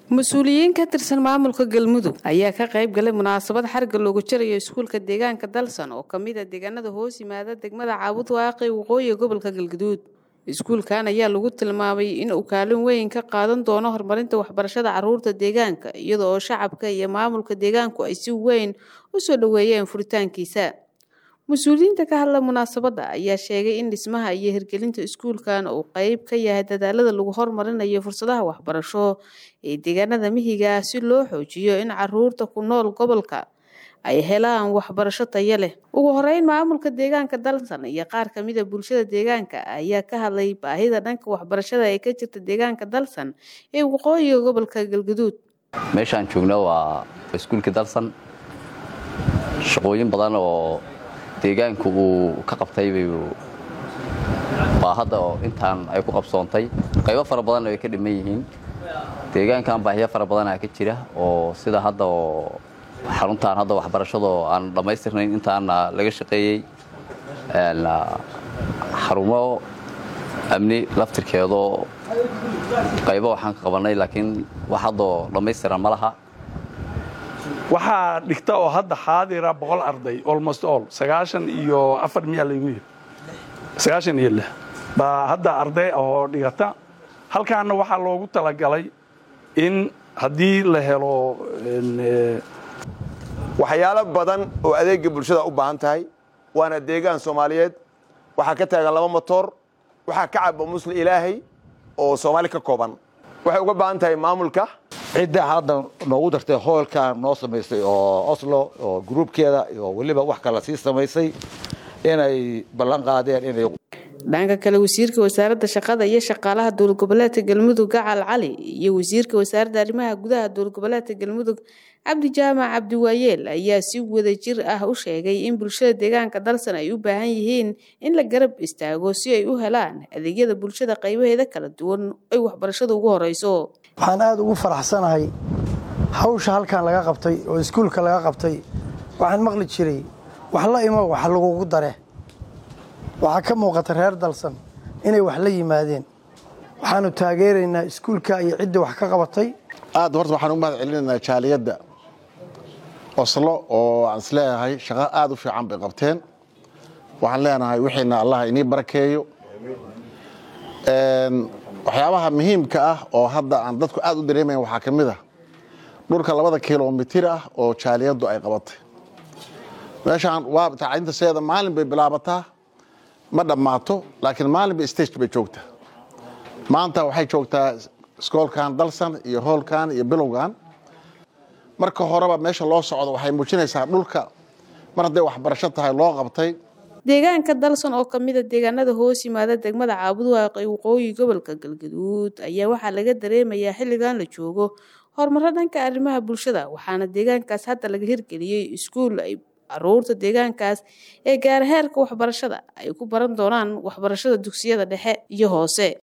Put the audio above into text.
mas-uuliyiin ka tirsan maamulka galmudug ayaa ka qayb galay munaasabad xarga loogu jarayo iskuulka deegaanka dalsan oo kamid a deegaanada hoos yimaada degmada caabud waaqi waqooyiga gobolka galgaduud iskuulkan ayaa lagu tilmaamay in uu kaalin weyn ka qaadan doono horumarinta waxbarashada caruurta deegaanka iyada oo shacabka iyo maamulka deegaanku ay si weyn u soo dhoweeyeen furitaankiisa mas-uuliyiinta ka hadla munaasabadda ayaa sheegay in dhismaha iyo hirgelinta iskuulkan uu qeyb ka yahay dadaalada lagu horumarinayo fursadaha waxbarasho ee deegaanada mihiga ah si loo xoojiyo in caruurta ku nool gobolka ay helaan waxbarasho tayo leh ugu horeyn maamulka deegaanka dalsan iyo qaar kamida bulshada deegaanka ayaa ka hadlay baahida dhanka waxbarashada ee ka jirta deegaanka dalsan ee waqooyiga gobolka galgaduud meeshaan joogno waa iskuulkii dalsan shaqooyin badan oo deegaanku uu ka qabtay baa hadda intaan ay ku qabsoontay qaybo fara badanna way ka dhiman yihiin deegaankan baahiyo fara badanaa ka jira oo sida hadda oo xaruntaan hadda waxbarashado aan dhammaystirnayn intaana laga shaqeeyey xarumo amni laftirkeedoo qaybo waxaan ka qabannay laakiin wax haddoo dhammaystiran ma laha waxaa dhigta oo hadda xaadira boqol arday almost all sagaashan iyo afar miyaa laygu yiri sagaashan iyo lix baa hadda arday oo dhigata halkaana waxaa loogu talagalay in haddii la helo waxyaalo badan oo adeega bulshada u baahan tahay waana deegaan soomaaliyeed waxaa ka taagan laba motoor waxaa ka caba musli ilaahay oo soomaali ka kooban waxay uga baahan tahay maamulka cidda hadda noogu dartay hoolkan noo samaysay oo oslo oo gruubkeeda oo weliba wax kala sii samaysay inay ballan qaadeen inay dhanka kale wasiirka wasaaradda shaqada iyo shaqaalaha dowlad goboleedka galmudug gacal cali iyo wasiirka wasaaradda arrimaha gudaha dowlad goboleedka galmudug cabdi jaamac cabdiwaayeel ayaa si wada jir ah u sheegay in bulshada deegaanka dalsan ay u baahan yihiin in la garab istaago si ay u helaan adeegyada bulshada qaybaheeda kala duwan ay waxbarashada ugu horeyso waxaan aada ugu faraxsanahay hawsha halkan laga qabtay oo iskuulka laga qabtay waxaan maqli jiray wax la imo wax lagugu dare waxaa ka muuqata reer dalsan inay wax la yimaadeen waxaanu taageeraynaa iskuulka iyo ciddii wax ka qabatay aad horta waxaan ugu mahad celinaynaa jaaliyadda oslo oo aan is leeyahay shaqo aada u fiican bay qabteen waxaan leenahay wixiina allah inii barakeeyo waxyaabaha muhiimka ah oo hadda aan dadku aad u dareemayn waxaa ka mid ah dhulka labada kilomitir ah oo jaaliyaddu ay qabatay meeshaan waa tacliinta seeda maalin bay bilaabataa ma dhammaato laakiin maalinba stage bay joogtaa maanta waxay joogtaa iskoolkan dalsan iyo hoolkan iyo bilowgan marka horeba meesha loo socdo waxay muujinaysaa dhulka mar hadday waxbarasho tahay loo qabtay deegaanka dalsan oo kamida deegaanada hoos yimaada degmada caabud waaqi waqooyi gobolka galgaduud ayaa waxaa laga dareemayaa xilligan la joogo horumaro dhanka arrimaha bulshada waxaana deegaankaas hadda laga hirgeliyey iskuul ay caruurta deegaankaas ee gaar heerka waxbarashada ay ku baran doonaan waxbarashada dugsiyada dhexe iyo hoose